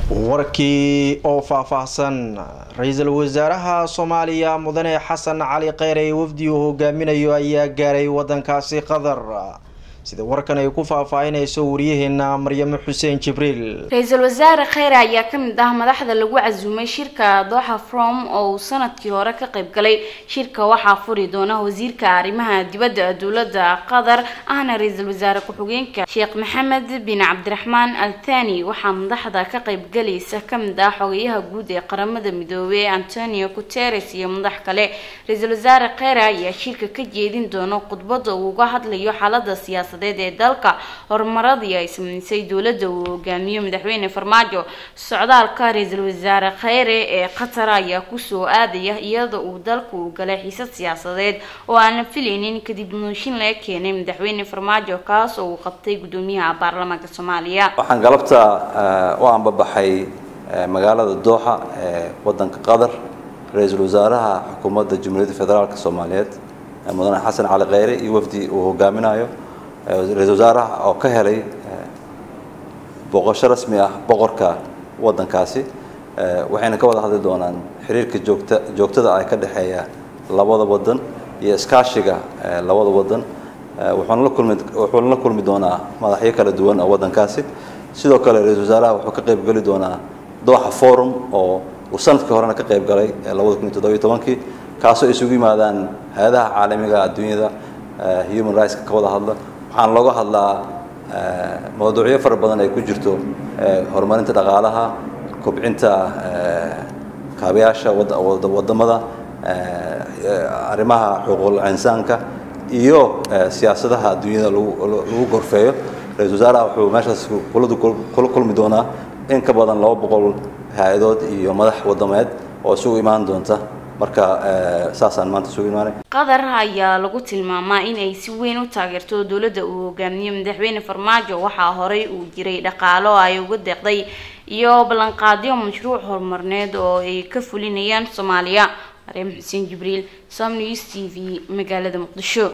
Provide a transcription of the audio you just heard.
warkii oo faahfaahsan ra-iisul wasaaraha soomaaliya mudane xasan cali kheyre wafdi uu hogaaminayo ayaa gaaray wadankaasi qatar sida warkan ay ku faahfaahinayso wariyaheena maryamo xuseen jibriil ra-iisul wasaare kheyre ayaa kamid ah madaxda lagu casuumay shirka dooxa from oo uu sanadkii hore ka qayb galay shirka waxaa furi doona wasiirka arrimaha dibadda dowladda qatar ahna ra-iisul wasaare ku-xigeenka sheekh maxamed bin cabdiraxmaan al thani waxaa madaxda ka qayb galaysa kamid ah xogayaha guud ee qaramada midoobey antonio guteres iyo madax kale ra-iisul wasaare kheyre ayaa shirka ka jeedin doona khudbada uu uga hadlayo xaalada siyaasad ee dalka horumaradii ay samaysay dowladda uu hogaamiyo madaxweyne farmaajo socdaalka ra-iisul wasaare kheyre ee qatar ayaa kusoo aadaya iyada uu dalka uu galay xiisad siyaasadeed oo aan la filaynin kadib mooshin laga keenay madaxweyne farmaajo kaas oo uu qabtay gudoomiyaha baarlamaanka soomaaliya waxaan galabta u ambabaxay magaalada dooxa ee wadanka qatar ra-iisul wasaaraha xukuumadda jamhuuriyadda federaalk soomaaliyeed mudane xasan cali kheyre iyo wafdi uu hogaaminayo ra-isul wasaaraha oo ka helay booqasho rasmi ah boqorka waddankaasi waxayna ka wada hadli doonaan xiriirka joogta joogtada ah ka dhexeeya labada waddan iyo iskaashiga labada waddan wuxuuna la kulmi wuxuuna la kulmi doonaa madaxyo kala duwan oo waddankaasi sidoo kale ra-isul wasaaraha wuxuu ka qayb geli doonaa dooxa forum oo uu sanadkii horena ka qayb galay labada kun iyo toddobiyo tobankii kaasoo isugu yimaadaan hay-adaha caalamiga adduunyada human rightska ka wada hadla waxaan looga hadlaa mawduucyo fara badan ay ku jirto horumarinta dhaqaalaha kobcinta kaabayaasha wadamada arrimaha xuquuqul insaanka iyo siyaasadaha adduunyada lagu gorfeeyo ra-isul wasaaraha wuxuu meeshaas kula kulmi doonaa in ka badan laba boqol hay-adood iyo madax wadameed oo isugu imaan doonta marka saasaan maanta isugu imaanay qatar ayaa lagu tilmaamaa in ay si weyn u taageerto dowladda uu hogaamiyo madaxweyne farmaajo waxaa horey uu jiray dhaqaalo ay uga deeqday iyo ballanqaadyo mashruuc horumarneed oo ay ka fulinayaan soomaaliya maryam xuseen jibriil som news t v magaalada muqdisho